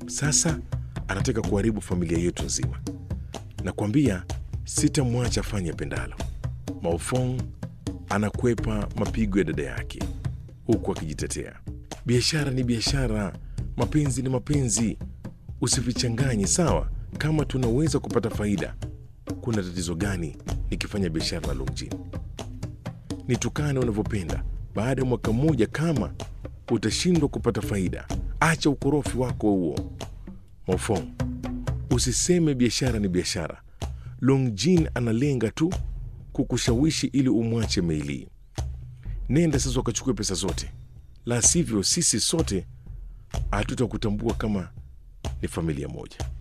Sasa anataka kuharibu familia yetu nzima. Nakwambia sitamwacha afanye pendalo. Maofong anakwepa mapigo ya dada yake huku akijitetea. Biashara ni biashara, mapenzi ni mapenzi, usivichanganye. Sawa, kama tunaweza kupata faida, kuna tatizo gani nikifanya biashara na Longjin? Nitukane unavyopenda. Baada ya mwaka mmoja, kama utashindwa kupata faida, acha ukorofi wako huo. Maofong, usiseme biashara ni biashara. Longjin analenga tu kukushawishi ili umwache Meili. Nenda sasa ukachukue pesa zote, la sivyo sisi sote hatutakutambua kama ni familia moja.